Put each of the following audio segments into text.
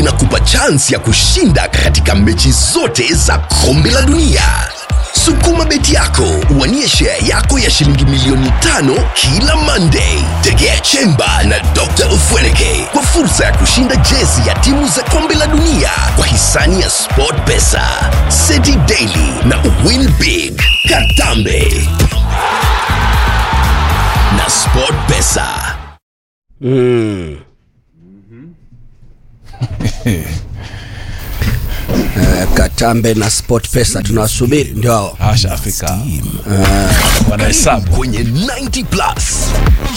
inakupa chansi ya kushinda katika mechi zote za kombe la dunia sukuma beti yako uwanie share yako ya shilingi milioni tano kila monday tegea chemba na dr ufweneke kwa fursa ya kushinda jezi ya timu za kombe la dunia kwa hisani ya sport pesa seti daily na win big katambe na sport pesa Mm. Eh, Katambe na Sport Pesa tunawasubiri ndio hao. ashafika wanahesabu kwenye 90 plus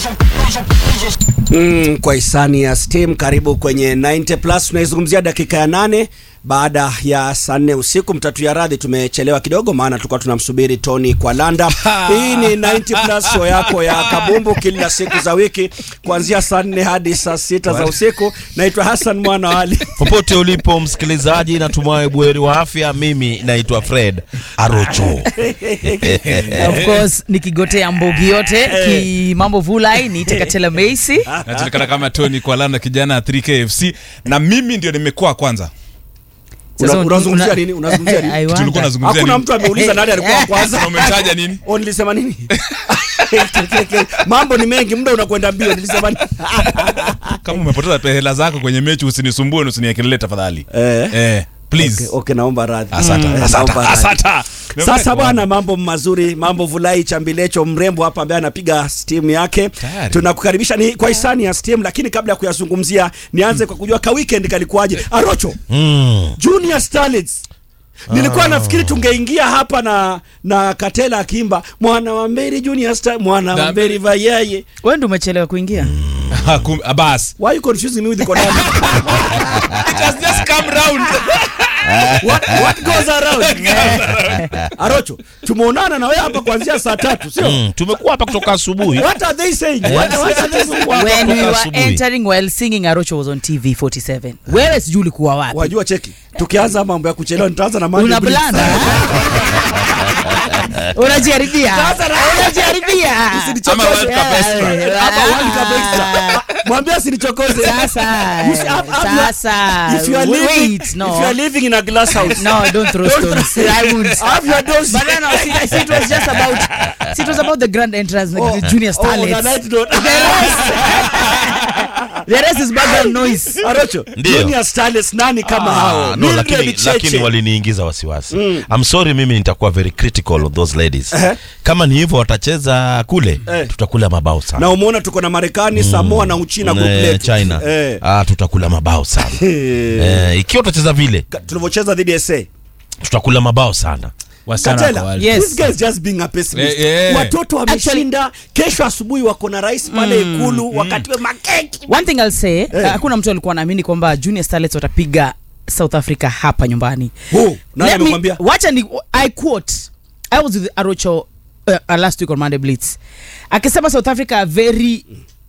Mm, kwa hisani ya Steam karibu kwenye 90 plus tunaizungumzia dakika ya nane baada ya saa nne usiku mtatu ya radhi tumechelewa kidogo maana tulikuwa tunamsubiri Tony kwa landa hii ni 90 plus show yako ya kabumbu kila siku za wiki kuanzia saa nne hadi saa sita za usiku naitwa Hassan mwana wa Ali popote ulipo msikilizaji natumai buheri wa afya mimi naitwa fred arocho of course nikigotea mbogi yote kimambo vulai niite katela meisi najulikana kama tony kwalanda kijana ya 3kfc na mimi ndio nimekuwa kwanza Una- Sasa unazungumzia una- nini unazungumzia I nini wonder. tulikuwa nazungumzia hakuna nini mtu ameuliza nani alikuwa wa kwanza Na umetaja nini Oh, nilisema nini? Mambo ni mengi, muda unakwenda mbio. Nilisema nini? kama umepoteza pe- hela zako kwenye mechi usinisumbue na usiniekelele tafadhali Eh. eh, please Okay, okay, naomba radhi. asante Eh, asante naomba radhi. asante Sasa bwana, mambo mazuri, mambo vulai chambilecho mrembo hapa ambaye anapiga steam yake. Tayari. Tunakukaribisha ni kwa hisani ya steam, lakini kabla ya kuyazungumzia nianze kwa kujua ka weekend kalikuwaje. Arocho, mm. Junior Starlets. Nilikuwa nafikiri tungeingia hapa na na Katela akiimba mwana wa Mberi Junior Star, mwana wa Na- Mberi vayaye. wewe ndio umechelewa kuingia Hakum- ah, bas Why you confusing me with the Konami? it has just come round what, what goes around? Arocho, tumeonana na wewe hapa kuanzia saa tatu, sio? Mm. tumekuwa hapa kutoka asubuhi What are they saying? What, what are they saying? when we were asubuhi. entering while singing arocho was on tv 47 wewe sijui ulikuwa wapi Wajua cheki. Tukianza mambo ya kuchelewa nitaanza na Mandy una Blitz. blanda unajiharibia unajiharibia Usinichokoze. Ama World Cup extra. Hapa World Cup extra. Mwambie asinichokoze. sasa You see, have- have your- sasa If you are living, wait if no you are living in a glass house. no don't throw stones i won't Have your dose. But no, no, see, see, it was just about, see, it was about the grand entrance, like the junior Oh, on a starlets. night note. the rest is background noise. Arocho, Ndio. Junior Starlets nani kama Ah, hao? no, Mildred lakini, Cheche. lakini waliniingiza wasiwasi I'm sorry mimi nitakuwa very critical of those ladies Ehe. kama ni hivyo watacheza kule Eh. tutakula mabao sana Na umeona tuko na Marekani, Samoa na Uchina group Eh, letu. china Eh. ah, tutakula mabao sana eh, ikiwa tutacheza vile Ka- tulivyocheza dhidi ya SA. tutakula mabao sana wasichana Katela, wako wale. Yes. this guy is just being a pessimist. Eh, eh. Watoto wameshinda, kesho asubuhi wako na rais pale Ikulu wakati wa makeki. One thing I'll say, uh, hakuna mtu alikuwa anaamini kwamba junior starlets watapiga South Africa hapa nyumbani. Oh, nani Let me- amekwambia? Wacha ni I quote. I was with Arocho uh, uh, last week on Monday Blitz. Akisema South Africa are very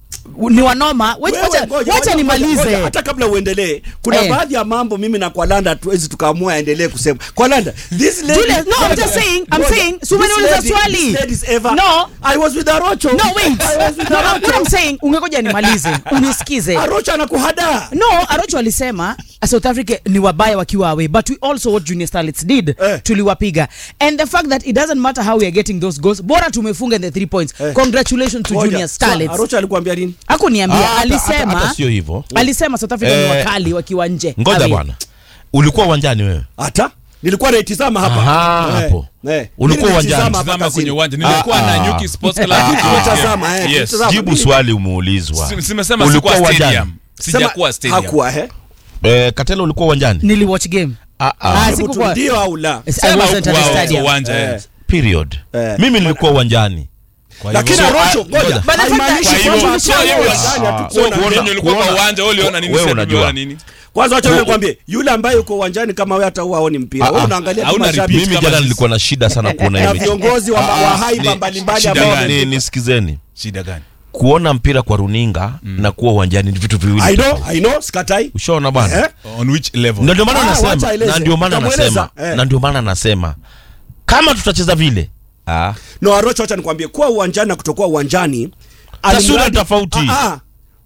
ni wanoma. Wacha, Wewe, wacha, ngoja, wacha ngoja, nimalize. ngoja, hata kabla uendelee kuna Eh. baadhi ya mambo mimi na kwalanda hatuwezi tukaamua aendelee kusema kwalanda this lady Julius, no, I'm just saying, I'm Ngoja, saying, so this umeniuliza lady- swali. this lady is ever- No. I was with Arocho No, wait. I was with No, no, Arocho what I'm saying, ungegoja nimalize. Unisikize. Arocho anakuhadaa no arocho alisema south africa ni wabaya wakiwa away but we also what junior starlets did Eh. tuliwapiga and the fact that it doesn't matter how we are getting those goals bora tumefunga in the three points Eh. congratulations to Ngoja, junior so starlets Arocho alikuambia nini hakuniambia Ah, hata- hata- alisema hata sio hivyo alisema south africa ni Eh, wakali wakiwa nje ngoja away. bwana ulikuwa uwanjani wewe hata nilikuwa naitizama hapa Aha, Eh, hapo. eh. Ulikuwa Mimi uwanjani. naitizama hapa Tazama kwenye kazini. uwanja nilikuwa na Ah, Nyuki Sports Club Lakini Ah, tumetazama, eh, yes. tumetazama. jibu swali umeulizwa Si- simesema Ulikuwa sikuwa uwanjani? stadium Sema, sijakuwa stadium hakuwa eh eh, katela ulikuwa uwanjani niliwatch game ah, ah. Ah, Hebu sikukuwa- tu ndio au la Yes, I Sema wasn't at hukuwa the kwa stadium. uwanja Eh. eh. period Eh. mimi nilikuwa uwanjani Kwa lakini hivyo- Arocho ngoja. ngoja But the fact haimaanishi that- Kwa hivyo- kwamba so hivyo- uwanjani Ah. hatukuona So kuona- Mimi ulikuwa kwa kuona- uwanja wewe uliona nini wewe sasa unajua. uliona nini kwanza wacha Ku- nikwambie yule ambaye yuko uwanjani kama wewe hata huwa haoni mpira Ah, wewe ah. unaangalia tu Hauna mashabiki repeat. mimi kama jana sisi. nilikuwa na shida sana kuona na hiyo mechi. viongozi wa, wa haiba ni- mbalimbali shida ambao gani? Ni- nisikizeni shida gani kuona mpira kwa runinga na kuwa uwanjani ni vitu viwili I know, tofauti. I know, sikatai. ushaona bwana Eh? on which level na ndio maana Ah, wacha nasema aeleze. na ndio maana Utamweleza. nasema Eh. na ndio maana nasema kama tutacheza vile ah. No, Arocho, acha nikwambie kuwa uwanjani na kutokuwa uwanjani Taswira alimradi- tofauti. Ah, ah.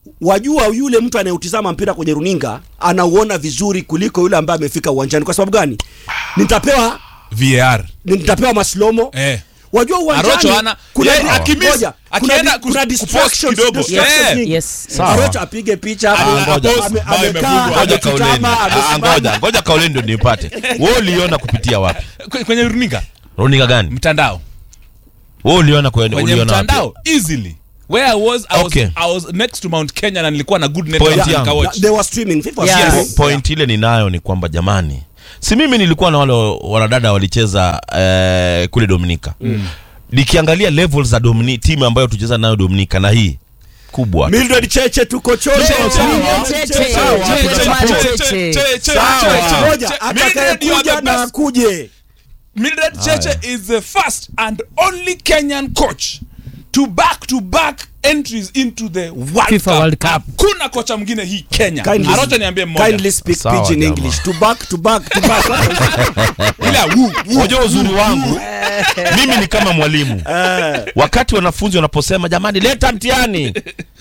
wajua yule mtu anayeutizama mpira kwenye runinga anauona vizuri kuliko yule ambaye amefika uwanjani kwa sababu gani nitapewa var nitapewa maslomo eh. wajua uwanjani Arocho ana- kuna yeye akimiss, ngoja, kuna akienda di- kuna kus- distractions, kupost kidogo. distractions Eh. nyingi. Yes. Sawa. Arocho apige picha hapo, Ah, ngoja. ame- Post, amekaa, imefungwa. ngoja amechutama, kauleni Ah, amesimama. ngoja ngoja kauleni ndio nipate wewe uliona kupitia wapi Kwe- kwenye runinga runinga gani mtandao wewe uliona kwenye kwenye uliona wapi mtandao easily where I was, I was, Okay. I was next to Mount Kenya na nilikuwa na good Point network yangu. nikawatch. they were streaming FIFA was Yeah. streaming. Po- point ile ninayo ni kwamba jamani si mimi nilikuwa na wale wanadada walicheza eh, kule dominika nikiangalia levels za Domini, timu ambayo tucheza nayo dominika na hii kubwa Mildred Cheche tuko chocho Cheche, Sawa, Cheche, tuna Cheche, support. Cheche. Sawa. Ngoja, Mildred, you are atakayekuja the na best. akuje Mildred Cheche is the first and only Kenyan coach to back to back entries into the World FIFA Cup. World Cup. Kuna kocha mwingine hii Kenya. Kindly- Arocha niambie mmoja. kindly speak Sawa, pidgin jamaa. english to back to back to back Ile ya woo, woo. unajua uzuri wangu mimi ni kama mwalimu wakati wanafunzi wanaposema jamani leta mtihani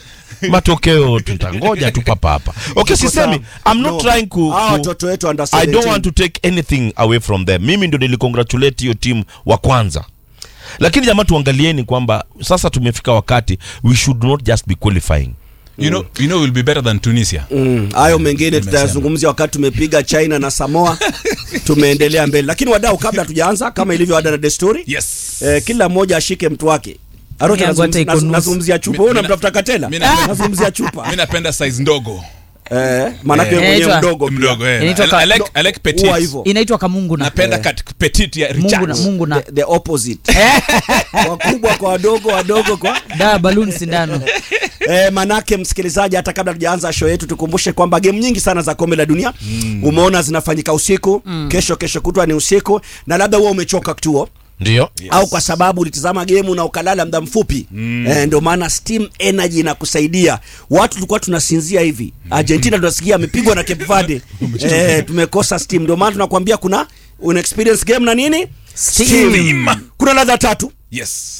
matokeo tutangoja tu papa hapa okay sisemi i'm not No. trying ku, Hawa ku watoto wetu under i don't 17. want to take anything away from them mimi ndo nilicongratulate hiyo timu wa kwanza lakini jamaa tuangalieni kwamba sasa tumefika wakati we should not just be qualifying You know, you know we'll be better than Tunisia. Mm, hayo mengine tutayazungumzia wakati tumepiga china na samoa tumeendelea mbele lakini wadau kabla tujaanza kama ilivyo ada na desturi Yes. eh, kila mmoja ashike mtu wake Arocha, Yangu hata nazungumzia- iko nusu. nazungumzia chupa Mi- wewe mina- unamtafuta katela mina- nazungumzia chupa Mimi napenda size ndogo. eh, maanake Eh. wewe mwenyewe Inaitwa- mdogo pia. Mdogo eh. Inaitwa I, ka- I like I like Huwa petite. hivyo inaitwa kamungu na Napenda kat petite ya mungu na Richards. mungu na the, the opposite wakubwa kwa wadogo wadogo kwa da baluni sindano E, manake msikilizaji, hata kabla tujaanza show yetu, tukumbushe kwamba game nyingi sana za kombe la dunia mm. umeona zinafanyika usiku mm. kesho kesho kutwa ni usiku, na labda huwa umechoka kituo ndio au kwa sababu ulitizama gemu na ukalala muda mfupi mm. e, ndio maana Steam Energy inakusaidia. Watu tulikuwa tunasinzia hivi, Argentina tunasikia amepigwa na Cape Verde e, tumekosa Steam. Ndio maana tunakwambia kuna una experience game na nini Steam. Kuna ladha tatu, Yes.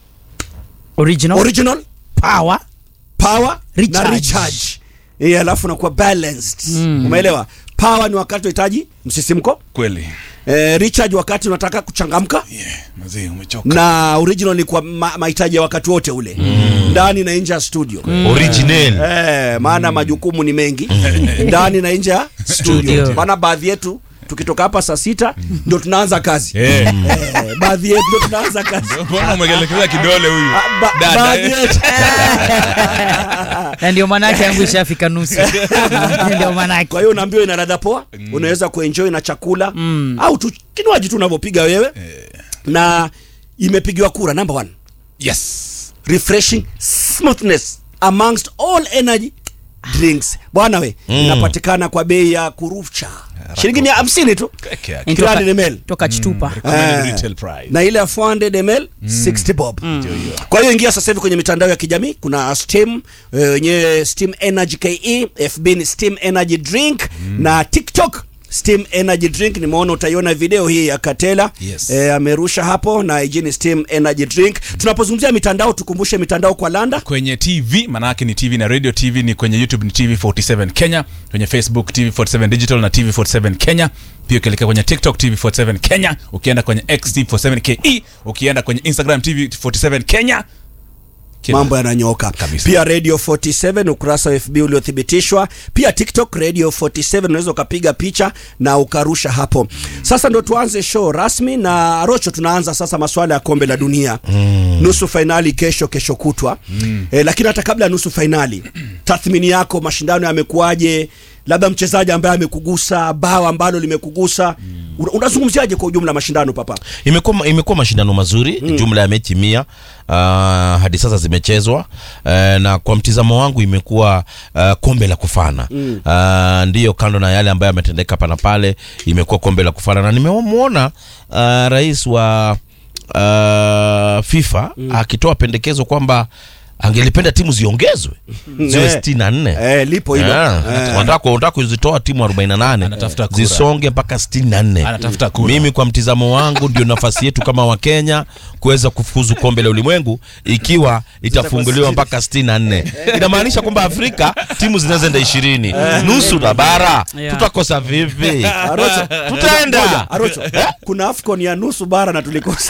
original original, power power Recharge. na recharge Eh, alafu nakuwa balanced umeelewa power ni wakati unahitaji msisimko Kweli. eh, recharge wakati unataka kuchangamka Yeah, mazee umechoka. na original ni kwa ma- mahitaji ya wakati wote ule ndani na nje ya studio original eh, maana majukumu ni mengi ndani na nje ya studio Studio. maana baadhi yetu tukitoka hapa saa sita ndio tunaanza kazi Eh. eh, baadhi yetu ndio tunaanza kazi Mbona umegelekeza kidole huyu? Ah, ba- Dada, baadhi eh. yetu na ndio manake yangu ishafika nusu ndio manake kwa hiyo unaambiwa ina ladha poa unaweza kuenjoy na chakula au tu kinywaji tu unavyopiga wewe na imepigiwa kura number one Yes. refreshing smoothness amongst all energy drinks bwana we inapatikana kwa bei ya kurufcha shilingi mia hamsini tu Peke yake. 300 ml toka chitupa Recommended Eh, retail price. na ile ya 400 ml 60 bob kwa hiyo ingia sasa hivi kwenye mitandao ya kijamii kuna steam eh, wenyewe steam energy ke fb ni steam energy drink na tiktok steam energy drink nimeona utaiona video hii ya katela Yes. eh, amerusha hapo na ijini steam energy drink tunapozungumzia mitandao tukumbushe mitandao kwa landa kwenye tv maanake ni tv na radio tv ni kwenye youtube ni tv 47 kenya kwenye facebook tv 47 digital na tv 47 kenya pia ukielekea kwenye tiktok tv 47 kenya ukienda kwenye x tv 47 ke ukienda kwenye instagram tv 47 kenya Kila- mambo yananyoka Kabisa. pia radio 47 ukurasa wa fb uliothibitishwa pia tiktok radio 47 unaweza ukapiga picha na ukarusha hapo sasa ndo tuanze show rasmi na rocho tunaanza sasa maswala ya kombe la dunia mm. nusu fainali kesho kesho kutwa mm. e, lakini hata kabla ya nusu fainali tathmini yako mashindano yamekuwaje labda mchezaji ambaye amekugusa bao ambalo limekugusa mm. unazungumziaje kwa ujumla mashindano papa imekuwa imekuwa mashindano mazuri mm. jumla ya mechi mia uh, hadi sasa zimechezwa uh, na kwa mtizamo wangu imekuwa uh, kombe la kufana mm. uh, ndiyo kando na yale ambayo yametendeka pana pale imekuwa kombe la kufana na nimemwona uh, rais wa uh, FIFA mm. akitoa pendekezo kwamba angelipenda timu ziongezwe ziwe Eh. sitini na nne eh, lipo hilo Ah, eh. wanataka wanataka kuzitoa timu 48 Anatafuta kura. zisonge mpaka 64 Anatafuta kura. mimi kwa mtizamo wangu ndio nafasi yetu kama wakenya kuweza kufuzu kombe la ulimwengu ikiwa itafunguliwa mpaka 64 inamaanisha kwamba afrika timu zinaweza enda ishirini nusu la bara Yeah. tutakosa vipi Arocho, tutaenda Ngoja, Arocho, kuna afcon ya nusu bara na tulikosa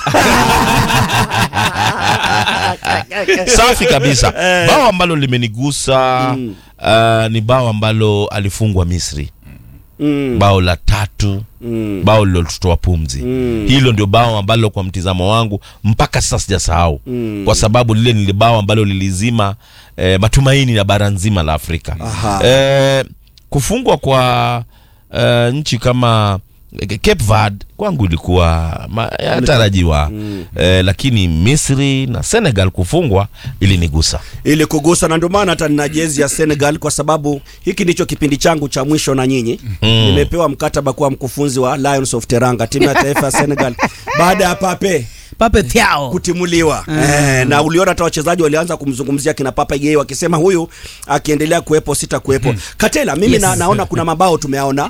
safi kabisa bao ambalo limenigusa uh, ni bao ambalo alifungwa misri Mm. bao la tatu Mm. bao lilotutoa pumzi hilo ndio bao ambalo kwa mtizamo wangu mpaka sasa sijasahau kwa sababu lile ni bao ambalo lilizima eh, matumaini ya bara nzima la afrika Aha. eh, kufungwa kwa eh, nchi kama eh, Cape Verde kwangu ilikuwa ma- yatarajiwa eh, lakini Misri na Senegal kufungwa ilinigusa ili kugusa na ndio maana hata nina jezi ya Senegal kwa sababu hiki ndicho kipindi changu cha mwisho na nyinyi nimepewa mkataba kuwa mkufunzi wa Lions of Teranga timu ya taifa ya Senegal baada ya Pape Pape Thiaw. kutimuliwa eh, na uliona hata wachezaji walianza kumzungumzia kina Papa Gueye wakisema huyu akiendelea kuwepo sita kuwepo Katela mimi Yes. na, naona kuna mabao tumeaona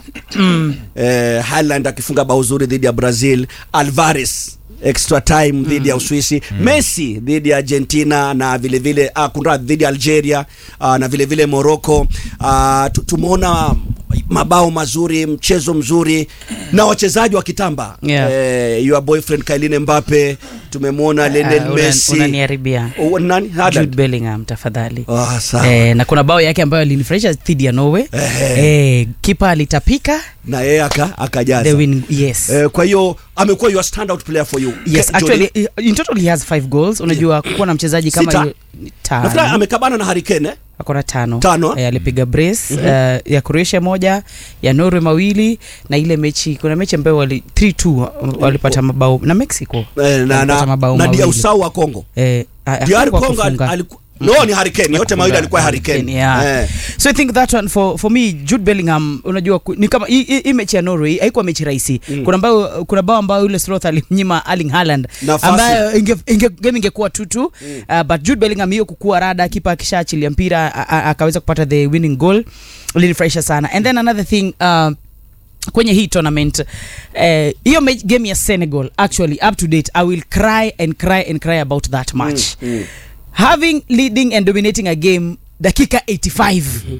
eh, Haaland akifunga bao zuri dhidi ya Brazil Alvarez extra time dhidi ya Uswisi Messi dhidi ya Argentina na vile vile ah, kunradhi dhidi ya Algeria ah, na vile vile Morocco ah, tu- tumeona mabao mazuri mchezo mzuri na wachezaji wa kitamba Yeah. eh, your boyfriend Kylian Mbappe tumemwona Lionel Ah, una- Messi unaniharibia Oh, nani Haaland? Jude Bellingham tafadhali Ah, sawa. eh, na kuna bao yake ambayo alinifurahisha dhidi ya Norway eh, kipa alitapika na yeye aka akajaza the win yes eh, kwa hiyo amekuwa your standout player for you yes Ke- actually Jody. in total he has five goals unajua kuwa na mchezaji kama Sita. yu- nafikiri tano amekabana na Harry Kane eh? akona tano Tano. eh, alipiga brace eh, ya Croatia moja ya Norway mawili na ile mechi kuna mechi ambayo wali 3-2 walipata mabao na Mexico Eh, na, walipata na, mabao na mawili. Diausau wa Kongo eh, a- DR hakuwa Congo al- kufunga. aliku- no ni Harry Kane yote mawili alikuwa Harry Kane Yeah. eh. so i think that one for, for me jude bellingham unajua ku- ni kama hii- hii hii mechi ya norway haikuwa mechi rahisi kuna bao kuna bao ambayo yule sloth alimnyima erling haaland Nafasi. ambayo inge, inge, game ingekuwa tutu uh, but jude bellingham hiyo kukua rada kipa akishaachilia mpira a- a- akaweza kupata the winning goal linifurahisha sana and then another thing uh, kwenye hii tournament eh, hiyo uh, game ya senegal actually up to date i will cry and cry and cry about that match having leading and dominating a game dakika 85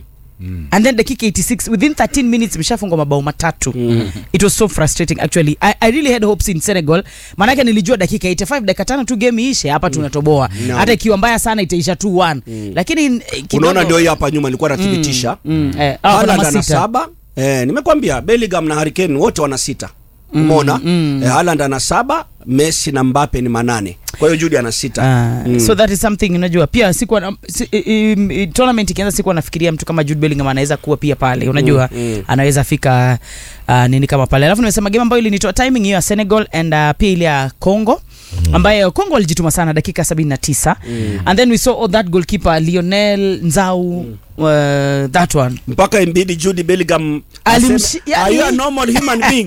and then dakika 86 within 13 minutes imeshafungwa mabao matatu it was so frustrating actually I, i really had hopes in senegal maanake nilijua dakika 85 dakika tano tu game iishe hapa tunatoboa No. hata ikiwa mbaya sana itaisha 2-1 lakini eh, kidogo- unaona ndio hii hapa nyuma nilikuwa nathibitisha Mm, eh, ah, kuna Haaland ana masita. saba eh, nimekwambia Bellingham na Harry Kane wote wana sita umeona eh, Haaland ana saba Messi na Mbappe ni manane kwa hiyo Jude ana sita Ah, so that is something unajua pia sikuwa na- si, i, i, i, tournament ikianza sikuwa nafikiria mtu kama Jude Bellingham anaweza kuwa pia pale unajua anaweza fika uh, nini kama pale alafu nimesema game ambayo ilinitoa timing hiyo ya Senegal and uh, pia ile ya Congo ambayo Congo walijituma sana dakika 79 and then we saw that goalkeeper Lionel Nzau uh, that one mpaka imbidi Jude Bellingham Alimshi- aseme, yani- are you a normal human being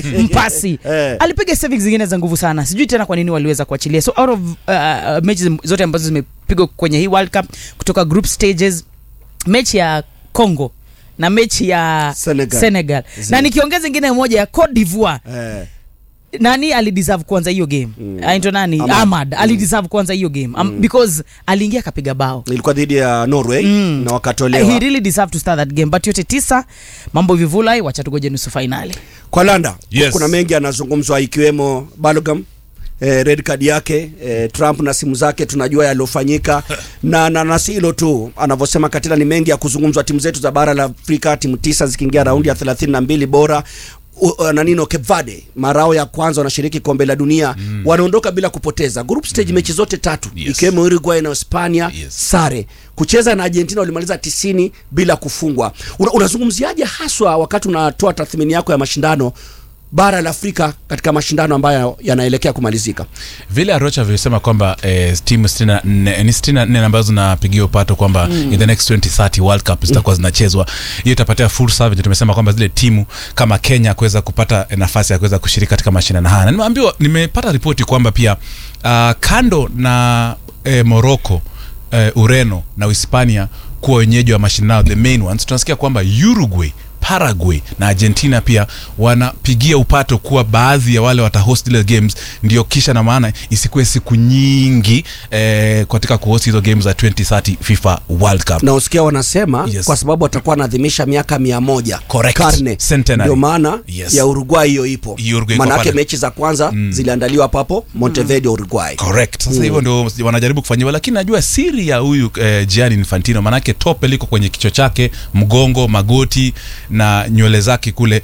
mpasi Eh. alipiga savings zingine za nguvu sana sijui tena kwa nini waliweza kuachilia so out of uh, mechi zote ambazo zimepigwa kwenye hii world cup kutoka group stages mechi ya congo na mechi ya Senegal. senegal. na nikiongeza ingine moja ya cote divoire eh. nani alideserve kuanza hiyo game mm. aitwa nani Ahmad. ahmad alideserve kuanza hiyo game um, because aliingia akapiga bao ilikuwa dhidi ya Norway na he wakatolewa really deserved to start that game but yote tisa mambo vivulai wacha tugoje nusu fainali kwa Landa Yes. kuna mengi yanazungumzwa ikiwemo Balogam eh, red card yake eh, Trump na simu zake tunajua yaliyofanyika na, na, na si hilo tu anavyosema Katila ni mengi ya kuzungumzwa timu zetu za bara la Afrika timu tisa zikiingia raundi ya 32 bora U- uh, nanino Cape Verde marao ya kwanza wanashiriki kombe la dunia mm. wanaondoka bila kupoteza group stage mechi zote tatu Yes. ikiwemo Uruguay na Hispania Yes. sare kucheza na Argentina walimaliza tisini bila kufungwa Una, unazungumziaje haswa wakati unatoa tathmini yako ya mashindano bara la Afrika katika mashindano ambayo yanaelekea kumalizika vile arocha vilisema kwamba eh, timu 64 ni 64 ambazo zinapigia upato kwamba in the next 2030 world cup zitakuwa zinachezwa hiyo itapatia fursa vile tumesema kwamba zile timu kama kenya kuweza kupata eh, nafasi ya kuweza kushiriki katika mashindano haya na nimeambiwa nimepata ripoti kwamba pia uh, kando na eh, morocco eh, ureno na uhispania kuwa wenyeji wa mashindano the main ones tunasikia kwamba uruguay paraguay na argentina pia wanapigia upato kuwa baadhi ya wale watahost zile games ndio kisha na maana isikuwe siku nyingi eh, katika kuhost hizo games za 2030 fifa world cup na usikia wanasema Yes. kwa sababu watakuwa wanaadhimisha miaka mia moja Correct. karne Centenary. ndio maana Yes. ya uruguay hiyo ipo Uruguay iko manake pale. mechi za kwanza ziliandaliwa papo montevideo uruguay correct sasa hivyo ndio wanajaribu kufanyiwa lakini najua siri ya huyu eh, Gianni Infantino manake tope liko kwenye kichwa chake mgongo magoti na nywele zake kule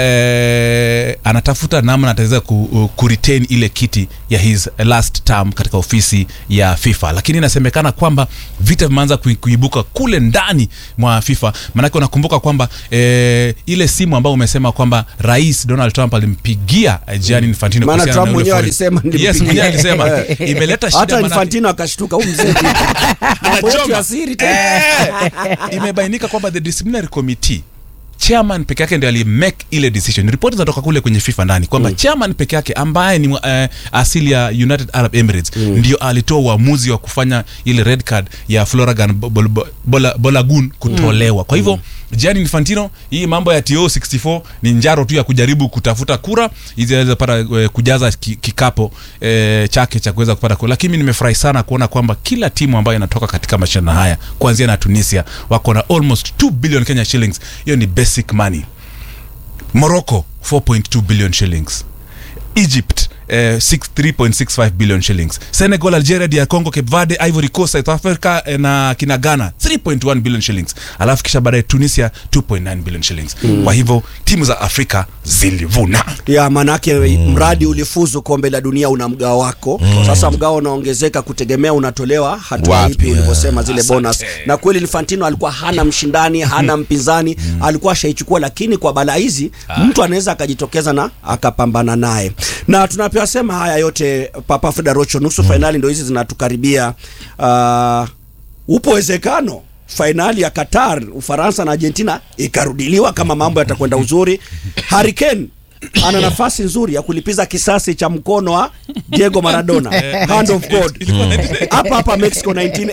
eh, anatafuta namna ataweza ku, ku retain ile kiti ya his last term katika ofisi ya FIFA lakini inasemekana kwamba vita vimeanza kui- kuibuka kule ndani mwa FIFA manake unakumbuka kwamba eh, ile simu ambayo umesema kwamba rais Donald Trump alimpigia eh, Gianni Infantino Maana kuhusiana Trump na ule mwenyewe foreign- alisema nilimpigia. yes mwenyewe alisema imeleta shida hata manake- infantino akashtuka huu mzee mambo yetu ya siri tena Eh, imebainika kwamba the disciplinary committee chairman peke yake ndio alimake ile decision ripoti zinatoka kule kwenye fifa ndani kwamba mm. chairman peke yake ambaye ni uh, asili ya united arab emirates mm. ndio alitoa uamuzi wa kufanya ile red card ya floragan Bol- Bol- Bola- bolagun kutolewa kwa hivyo Gianni Infantino hii mambo ya TO 64 ni njaro tu ya kujaribu kutafuta kura ili aweze pata eh, kujaza ki- kikapo eh, chake cha kuweza kupata kura lakini mimi nimefurahi sana kuona kwamba kila timu ambayo inatoka katika mashindano haya kuanzia na Tunisia wako na almost 2 billion Kenya shillings hiyo ni basic money Morocco 4.2 billion shillings Egypt eh, 6 3.65 billion shillings Senegal, Algeria, DR Congo, Cape Verde, Ivory Coast, South Africa eh, na kina Ghana 3.1 billion shillings alafu kisha baadaye Tunisia 2.9 billion shillings kwa hivyo timu za Afrika zilivuna ya manake mradi ulifuzu kombe la dunia una mgao wako sasa mgao unaongezeka kutegemea unatolewa hatua Wapi, ipi eh. ulivyosema zile Asante. bonus na kweli Infantino alikuwa hana mshindani hana mpinzani alikuwa ashaichukua lakini kwa balaa hizi mtu anaweza akajitokeza na akapambana naye na tunapoyasema haya yote Papa Frida Rocho nusu fainali ndo hizi zinatukaribia uh, upo uwezekano fainali ya Qatar Ufaransa na Argentina ikarudiliwa kama mambo yatakwenda uzuri. Harry Kane ana nafasi nzuri ya kulipiza kisasi cha mkono wa Diego Maradona, hand of God, hapa hapa Mexico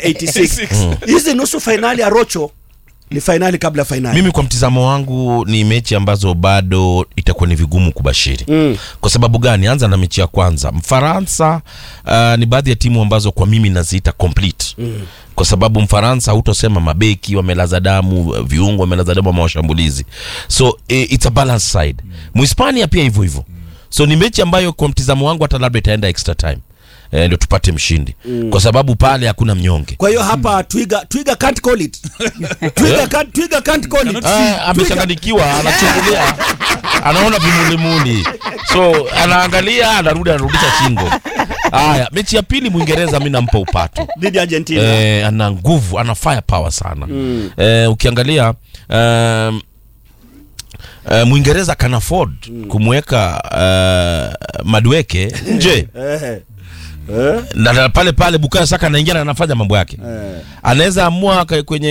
1986. Hizi nusu fainali ya Rocho ni fainali kabla ya fainali. mimi kwa mtizamo wangu ni mechi ambazo bado itakuwa ni vigumu kubashiri mm. kwa sababu gani anza na mechi ya kwanza mfaransa uh, ni baadhi ya timu ambazo kwa mimi naziita complete mm. kwa sababu mfaransa hutosema mabeki wamelaza damu viungo wamelaza damu ama washambulizi so eh, it's a balance side muhispania pia hivyo hivyo so ni mechi ambayo kwa mtizamo wangu hata labda itaenda extra time eh, ndio tupate mshindi mm. kwa sababu pale hakuna mnyonge Kwa hiyo hapa Twiga Twiga can't call it. Twiga can't, Twiga can't call it. Ah, amechanganyikiwa anachungulia anaona vimulimuli so anaangalia anarudi anarudisha shingo haya mechi ya pili mwingereza mi nampa upato dhidi ya Argentina. eh, ana nguvu ana fire power sana mm. eh, ukiangalia um, Uh, mwingereza can afford mm. kumweka uh, madweke nje Eh. Eh. na, na pale pale Bukayo Saka anaingia na anafanya mambo yake Eh. anaweza amua ka- kwenye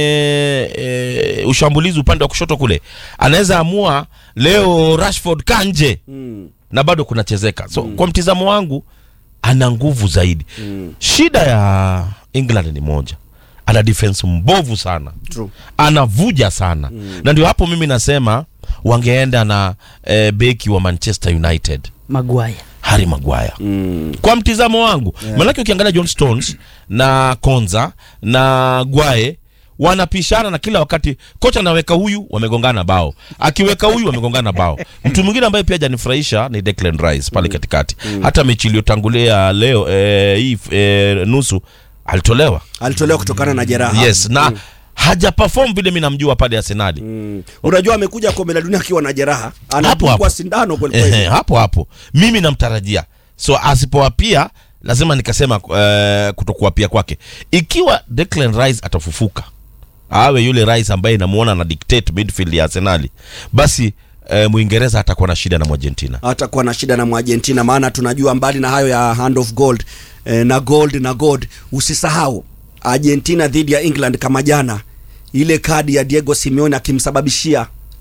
e, ushambulizi upande wa kushoto kule anaweza amua leo Rashford kanje Mm. na bado kunachezeka so kwa mtizamo wangu ana nguvu zaidi shida ya England ni moja ana defense mbovu sana True. anavuja sana na ndio hapo mimi nasema wangeenda na e, beki wa Manchester United Maguire. Harry Maguire mm. kwa mtizamo wangu yeah. Maanake ukiangalia John Stones na Konza na Gwae wanapishana na kila wakati kocha anaweka huyu wamegongana bao akiweka huyu wamegongana bao mtu mwingine ambaye pia hajanifurahisha ni Declan Rice pale katikati hata mechi iliyotangulia leo eh, hii eh, nusu alitolewa Alitolewa kutokana na jeraha. yes na haja perform vile mimi namjua pale Arsenali Mm. Unajua amekuja kombe la dunia akiwa na jeraha, hapo. anadungwa sindano kweli Ehe, kweli. hapo hapo mimi namtarajia so asipoapia lazima nikasema uh, kutokuapia kwake ikiwa Declan Rice atafufuka awe yule Rice ambaye namuona na dictate midfield ya Arsenali basi uh, Mwingereza atakuwa na shida na Argentina Atakuwa na shida na Mwargentina, maana tunajua mbali na hayo ya hand of gold eh, na gold na gold, usisahau Argentina dhidi ya England kama jana, ile kadi ya Diego Simeone akimsababishia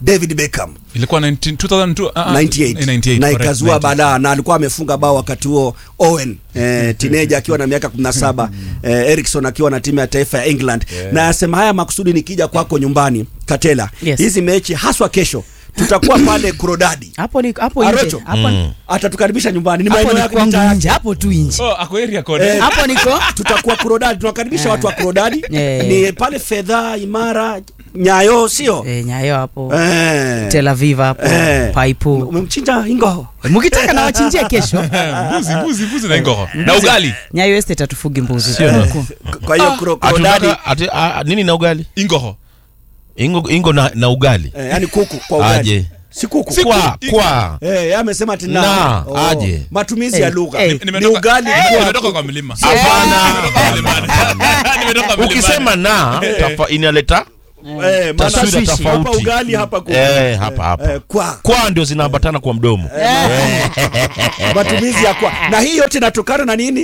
David Beckham ilikuwa 19 2002 ah, ah, 98 98, na correct, ikazua 98. balaa na alikuwa amefunga bao wakati huo Owen eh, teenager akiwa na miaka 17 eh, Erickson akiwa na timu ya taifa ya England na yasema haya makusudi nikija kwako nyumbani Katela Yes. hizi mechi haswa kesho tutakuwa pale Kurodadi hapo ni hapo nje Arocho. hapo atatukaribisha nyumbani ni hapo maeneo ni yako kwangu mitaa nje yake. hapo tu nje Oh, ako area code. Eh, hapo niko tutakuwa Kurodadi tunakaribisha watu wa Kurodadi Eh. ni pale fedha imara nyayo sio eh, nyayo hapo eh. Tel Aviv hapo Eh. paipu umemchinja ingo mkitaka na wachinjia kesho mbuzi mbuzi mbuzi na ingoho na ugali nyayo estate atufugi mbuzi kwa hiyo Kuro- Kurodadi Hatutaka- ati- a- nini na ugali ingoho ingo, ingo na, na ugali eh, yani kuku kwa ugali aje si kuku kwa kwa Eh, yeye amesema ati na, Na, aje. matumizi ya Eh, lugha eh. ni ugali kwa nimetoka kwa mlima Hapana. Nimetoka mlimani. Nimetoka mlimani. ukisema na tafa, inaleta eh, maana Taswira sisi tofauti. hapa ugali hapa kuku eh, hapa hapa eh, kwa kwa ndio zinaambatana kwa mdomo matumizi ya kwa na hii yote inatokana na nini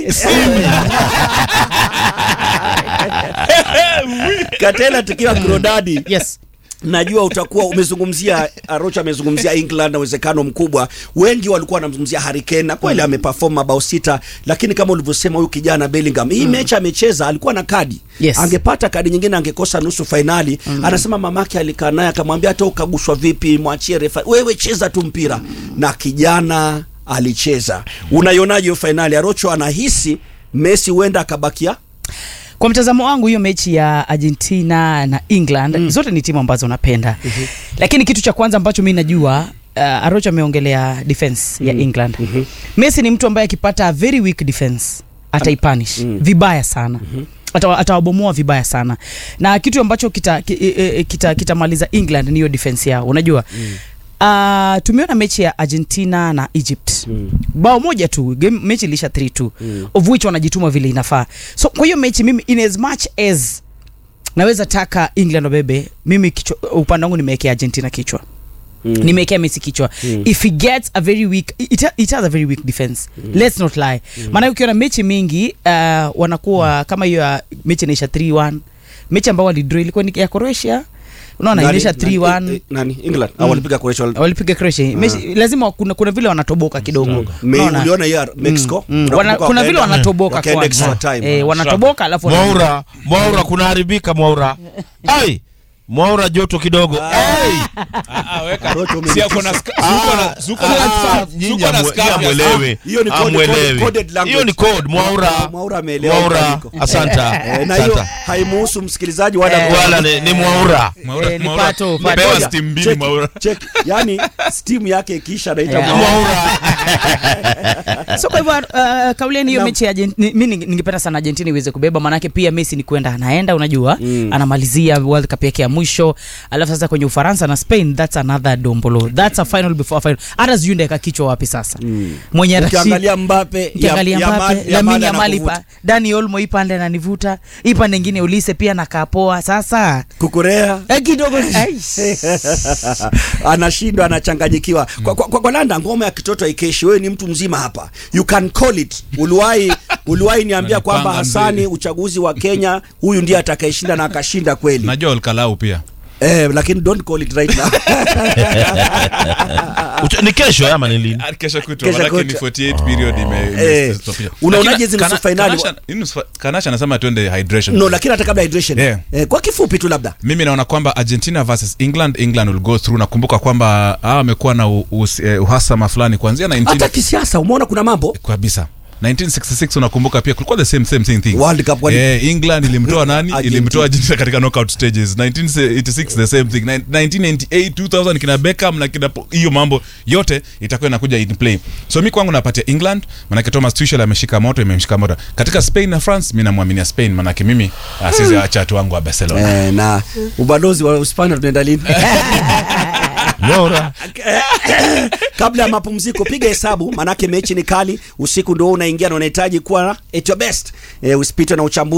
Katela tukiwa Krodadi yes najua utakuwa umezungumzia Arocha amezungumzia England na uwezekano mkubwa. Wengi walikuwa wanamzungumzia Harry Kane na kweli ameperform mabao sita, lakini kama ulivyosema huyu kijana Bellingham, hii mechi amecheza, alikuwa na kadi Yes. angepata kadi nyingine angekosa nusu fainali. Anasema mamake alikaa naye akamwambia, hata ukagushwa vipi, mwachie refa, wewe cheza tu mpira, na kijana alicheza. Unaionaje hiyo fainali? Arocho anahisi Messi huenda akabakia kwa mtazamo wangu hiyo mechi ya argentina na england zote ni timu ambazo napenda lakini kitu cha kwanza ambacho mi najua uh, arocho ameongelea defense ya england messi ni mtu ambaye akipata a very weak defense ataipanish vibaya sana Atawa- atawabomoa vibaya sana na kitu ambacho kitamaliza kita, e- e- kita, kitamaliza england ni hiyo defense yao unajua Uh, tumeona mechi ya argentina na egypt mm. bao moja tu game, mechi ilisha 3 mm. of which wanajituma vile inafaa so kwa hiyo mechi mimi in as much as naweza taka england wabebe mimi kichwa, upande wangu nimewekea argentina kichwa Mm. nimewekea messi kichwa mm. if he gets a very weak it, it has a very weak defense mm. let's not lie mm. maana ukiona mechi mingi uh, wanakuwa kama hiyo ya mechi inaisha 3-1 mechi ambao walidraw ilikuwa ni ya croatia unaona Nani- inaisha nani- 3-1 eh, nani England au walipiga Croatia wali- walipiga Croatia mechi lazima kuna, kuna vile wanatoboka kidogo Me- Unaona? uliona hiyo ya Mexico Mm, Unakumbuka wana, kuna vile wakaenda- wanatoboka wakaenda kwanza. extra time. eh, wanatoboka alafu wana- mwaura mwaura kunaharibika mwaura ai mwaura joto kidogo ai Ah, ah, weka. Rocho Si ako na ska- si uko na- si uko na- Ah, si nyinyi uko na amwe- scarf ya- amwelewe Hiyo ni code- amwelewe code- coded language. hiyo ni code mwaura Ah, Mwaura ameelewa mwaura mabadiliko. asanta Eh, na hiyo asanta haimuhusu msikilizaji wala wala ni, ni mwaura Mwaura- Eh, ni Mwaura- pato, pato. Pewa Ngoja, steam mbili check- Mwaura. check. yani steam yake ikiisha naita Yeah. Mwaura. so kwa hivyo uh, kauliani hiyo Naam. mechi ya Argent- ni- mi ninge- ningependa sana argentina iweze kubeba manake pia messi ni kwenda anaenda unajua mm. anamalizia world cup yake ya mwisho alafu sasa kwenye ufaransa na spain thats another dombolo thats a final before a final hata sijui ndaeka kichwa wapi sasa mm. mwenye atashi- ukiangalia Mbappe ukiangalia ya- ya Mbappe, ma- ya Lamine mada Yamal anakuvuta. ipa Dani Olmo ipande ananivuta ipande ingine Ulise pia nakaa poa sasa kukurea eh, kidogo Ai. anashindwa anachanganyikiwa kwa, kwa, kwa, kwa landa ngoma ya kitoto haikeshi wewe ni mtu mzima hapa you can call it uliwahi uliwahi niambia kwamba Unanipanga hasani mzee. uchaguzi wa kenya huyu ndiye atakayeshinda na akashinda kweli najua olkalau pia eh, lakini don't call it right now Ucha- ni kesho ama ni lini Ah, kesho kutwa Kesho manake ni kutwa. 48 period ime- ime- Eh, stopisha. unaonaje Lakini hizi nusu Kana- finali? Kanasha- hii nusu- kanasha anasema tuende hydration no lakini hata kabla hydration Yeah. eh, kwa kifupi tu labda mimi naona kwamba argentina versus england england will go through nakumbuka kwamba hawa wamekuwa na u- us- eh, uhasama fulani kuanzia 19 hata kisiasa umeona kuna mambo kabisa 1966 unakumbuka pia kulikuwa the same same same thing World Cup wali- eh, england ilimtoa nani Argentina. ilimtoa argentina katika knockout stages 1986 the same thing Nin- 1998 2000 kina beckham na kina po- hiyo mambo yote itakuwa inakuja in play so mi kwangu napatia england manake thomas tuchel ameshika moto imemshika moto katika spain na france mi namwaminia spain manake mimi uh, sizi acha watu wangu wa barcelona eh, na ubalozi wa Uspania tunaenda lini mwaura kabla ya mapumziko piga hesabu manake mechi ni kali usiku ndio unaingia na unahitaji kuwa at your best eh, usipitwe na uchambuzi